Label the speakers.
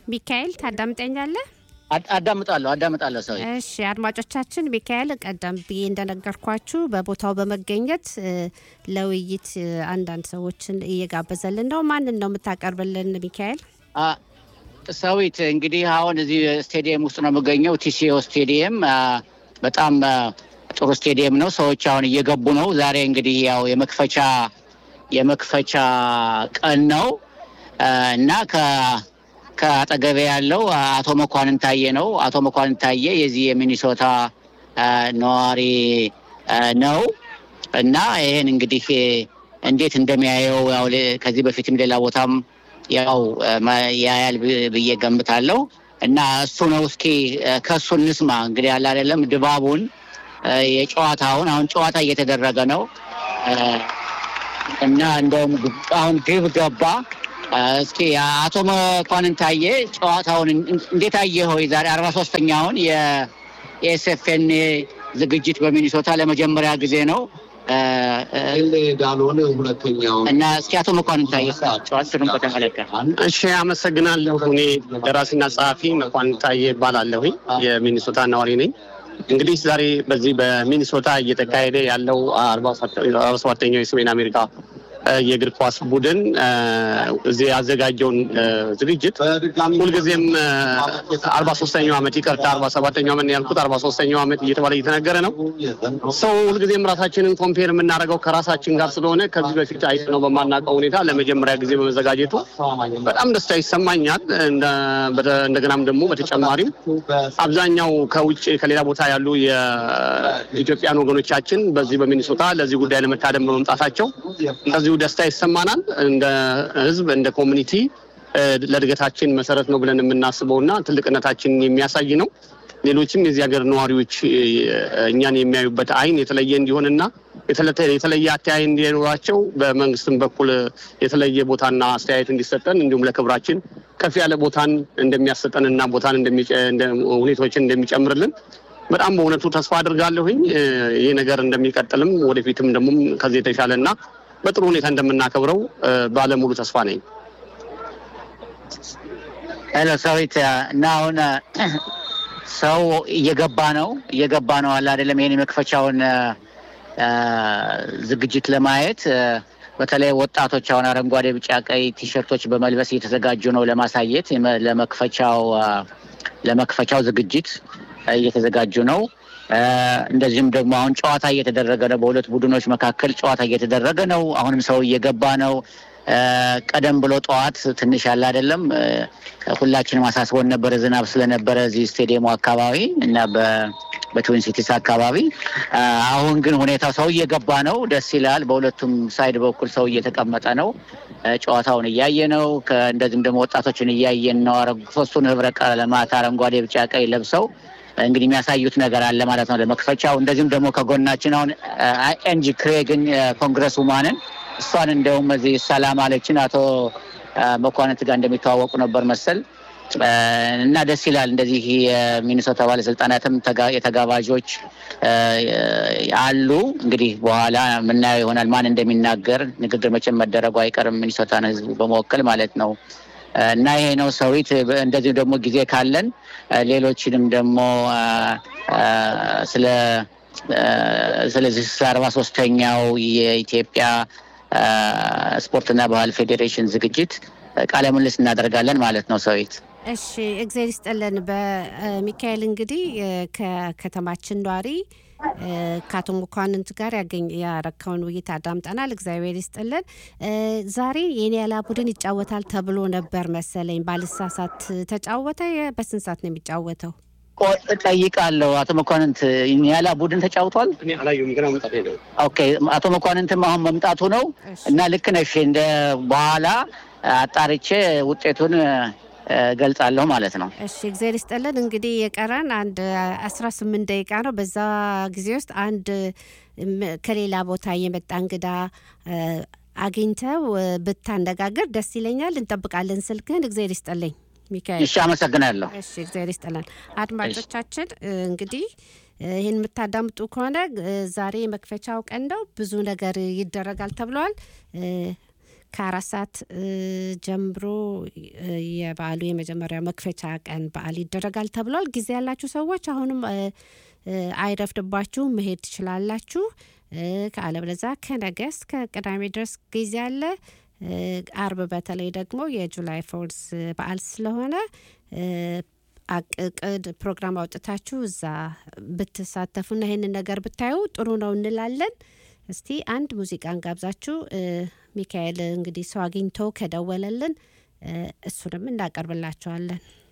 Speaker 1: ሚካኤል ታዳምጠኛለህ?
Speaker 2: አዳምጣለሁ አዳምጣለሁ ሰው
Speaker 1: እሺ አድማጮቻችን፣ ሚካኤል ቀደም ብዬ እንደነገርኳችሁ በቦታው በመገኘት ለውይይት አንዳንድ ሰዎችን እየጋበዘልን ነው። ማንን ነው የምታቀርብልን ሚካኤል?
Speaker 2: ሰዊት እንግዲህ አሁን እዚህ ስቴዲየም ውስጥ ነው የምገኘው። ቲሲኦ ስቴዲየም በጣም ጥሩ ስቴዲየም ነው። ሰዎች አሁን እየገቡ ነው። ዛሬ እንግዲህ ያው የመክፈቻ የመክፈቻ ቀን ነው እና ከአጠገቤ ያለው አቶ መኳንን ታየ ነው። አቶ መኳንን ታየ የዚህ የሚኒሶታ ነዋሪ ነው እና ይህን እንግዲህ እንዴት እንደሚያየው ያው ከዚህ በፊትም ሌላ ቦታም ያው ያያል ብዬ ገምታለሁ እና እሱ ነው። እስኪ ከእሱ እንስማ እንግዲህ ያለ አይደለም ድባቡን የጨዋታውን አሁን ጨዋታ እየተደረገ ነው እና እንደውም አሁን ግብ ገባ። እስኪ አቶ መኳንን ታየ ጨዋታውን እንዴት አየኸው? ዛሬ አርባ ሶስተኛውን የኤስኤፍኤን ዝግጅት በሚኒሶታ ለመጀመሪያ ጊዜ ነው
Speaker 3: ዳልሆነ ሁለተኛው
Speaker 2: እና እስኪ አቶ መኳንን ታየ ጨዋታውን በተመለከተ
Speaker 4: እሺ፣ አመሰግናለሁ። እኔ ደራሲና ጸሐፊ መኳንን ታየ እባላለሁኝ። የሚኒሶታ ነዋሪ ነኝ። እንግዲህ ዛሬ በዚህ በሚኒሶታ እየተካሄደ ያለው አርባ ሰባተኛው የሰሜን አሜሪካ የእግር ኳስ ቡድን እዚህ ያዘጋጀውን ዝግጅት ሁልጊዜም አርባ ሶስተኛው ዓመት ይቅርታ፣ አርባ ሰባተኛው ዓመት ያልኩት አርባ ሶስተኛው ዓመት እየተባለ እየተነገረ ነው። ሰው ሁልጊዜም ራሳችንን ኮምፔር የምናደርገው ከራሳችን ጋር ስለሆነ ከዚህ በፊት አይተነው በማናውቀው ሁኔታ ለመጀመሪያ ጊዜ በመዘጋጀቱ በጣም ደስታ ይሰማኛል። እንደገናም ደግሞ በተጨማሪም አብዛኛው ከውጭ ከሌላ ቦታ ያሉ የኢትዮጵያን ወገኖቻችን በዚህ በሚኒሶታ ለዚህ ጉዳይ ለመታደም በመምጣታቸው እንደዚሁ ደስታ ይሰማናል። እንደ ሕዝብ እንደ ኮሚኒቲ ለእድገታችን መሰረት ነው ብለን የምናስበው እና ትልቅነታችንን የሚያሳይ ነው። ሌሎችም የዚህ ሀገር ነዋሪዎች እኛን የሚያዩበት አይን የተለየ እንዲሆንና የተለየ አተያይ እንዲኖራቸው በመንግስትም በኩል የተለየ ቦታና አስተያየት እንዲሰጠን እንዲሁም ለክብራችን ከፍ ያለ ቦታን እንደሚያሰጠን እና ቦታን ሁኔታዎችን እንደሚጨምርልን በጣም በእውነቱ ተስፋ አድርጋለሁኝ። ይህ ነገር እንደሚቀጥልም ወደፊትም ደግሞ ከዚህ የተሻለ እና በጥሩ ሁኔታ እንደምናከብረው ባለሙሉ ተስፋ ነኝ።
Speaker 2: ሄሎ ሰዊት እና አሁን ሰው እየገባ ነው እየገባ ነው አለ አይደለም። ይህን የመክፈቻውን ዝግጅት ለማየት በተለይ ወጣቶች አሁን አረንጓዴ፣ ቢጫ፣ ቀይ ቲሸርቶች በመልበስ እየተዘጋጁ ነው ለማሳየት ለመክፈቻው ለመክፈቻው ዝግጅት እየተዘጋጁ ነው። እንደዚሁም ደግሞ አሁን ጨዋታ እየተደረገ ነው። በሁለት ቡድኖች መካከል ጨዋታ እየተደረገ ነው። አሁንም ሰው እየገባ ነው። ቀደም ብሎ ጠዋት ትንሽ ያለ አይደለም ሁላችንም አሳስቦን ነበረ ዝናብ ስለነበረ እዚህ ስቴዲየሙ አካባቢ እና በትዊን ሲቲስ አካባቢ። አሁን ግን ሁኔታው ሰው እየገባ ነው። ደስ ይላል። በሁለቱም ሳይድ በኩል ሰው እየተቀመጠ ነው። ጨዋታውን እያየ ነው። እንደዚህም ደግሞ ወጣቶችን እያየን ነው። ሶስቱን ህብረ ቀለማት አረንጓዴ፣ ቢጫ፣ ቀይ ለብሰው እንግዲህ የሚያሳዩት ነገር አለ ማለት ነው ለመክፈቻው። እንደዚሁም ደግሞ ከጎናችን አሁን ኤንጂ ክሬግን ኮንግረስ ውማንን እሷን እንደውም እዚህ ሰላም አለችን አቶ መኳንንት ጋር እንደሚተዋወቁ ነበር መሰል እና ደስ ይላል። እንደዚህ የሚኒሶታ ባለስልጣናትም የተጋባዦች አሉ። እንግዲህ በኋላ የምናየው ይሆናል ማን እንደሚናገር። ንግግር መቼም መደረጉ አይቀርም ሚኒሶታን ህዝብ በመወከል ማለት ነው። እና ይሄ ነው ሰዊት። እንደዚሁ ደግሞ ጊዜ ካለን ሌሎችንም ደግሞ ስለ ስለዚህ ስለ አርባ ሶስተኛው የኢትዮጵያ ስፖርትና ባህል ፌዴሬሽን ዝግጅት ቃለ ምልልስ እናደርጋለን ማለት ነው ሰዊት።
Speaker 1: እሺ እግዚአብሔር ይስጥልን። በሚካኤል እንግዲህ ከከተማችን ኗሪ ከአቶ መኳንንት ጋር ያረካውን ውይይት አዳምጠናል። እግዚአብሔር ይስጥልን። ዛሬ የኒያላ ቡድን ይጫወታል ተብሎ ነበር መሰለኝ፣ ባልሳሳት ተጫወተ? በስንት ሰዓት ነው የሚጫወተው?
Speaker 2: ጠይቃለሁ። አቶ መኳንንት ኒያላ ቡድን ተጫውቷል? ኦኬ። አቶ መኳንንትም አሁን መምጣቱ ነው እና ልክ ነሽ። እንደ በኋላ አጣርቼ ውጤቱን ገልጻለሁ ማለት ነው።
Speaker 1: እሺ እግዚአብሔር ይስጥልን። እንግዲህ የቀረን አንድ አስራ ስምንት ደቂቃ ነው። በዛ ጊዜ ውስጥ አንድ ከሌላ ቦታ የመጣ እንግዳ አግኝተው ብታነጋግር ደስ ይለኛል። እንጠብቃለን ስልክህን። እግዚአብሔር ይስጥልኝ ሚካኤል።
Speaker 2: እሺ አመሰግናለሁ።
Speaker 1: እሺ እግዚአብሔር ይስጥልን። አድማጮቻችን እንግዲህ ይህን የምታዳምጡ ከሆነ ዛሬ የመክፈቻው ቀን ነው። ብዙ ነገር ይደረጋል ተብለዋል። ከአራት ሰዓት ጀምሮ የበዓሉ የመጀመሪያው መክፈቻ ቀን በዓል ይደረጋል ተብሏል። ጊዜ ያላችሁ ሰዎች አሁንም አይረፍድባችሁ መሄድ ትችላላችሁ። ከአለበለዚያ ከነገ እስከ ቅዳሜ ድረስ ጊዜ አለ። አርብ በተለይ ደግሞ የጁላይ ፎርስ በዓል ስለሆነ አቅቅድ ፕሮግራም አውጥታችሁ እዛ ብትሳተፉና ይህንን ነገር ብታዩ ጥሩ ነው እንላለን። እስቲ አንድ ሙዚቃን ጋብዛችሁ ሚካኤል እንግዲህ ሰው አግኝቶ ከደወለልን እሱንም እናቀርብላችኋለን።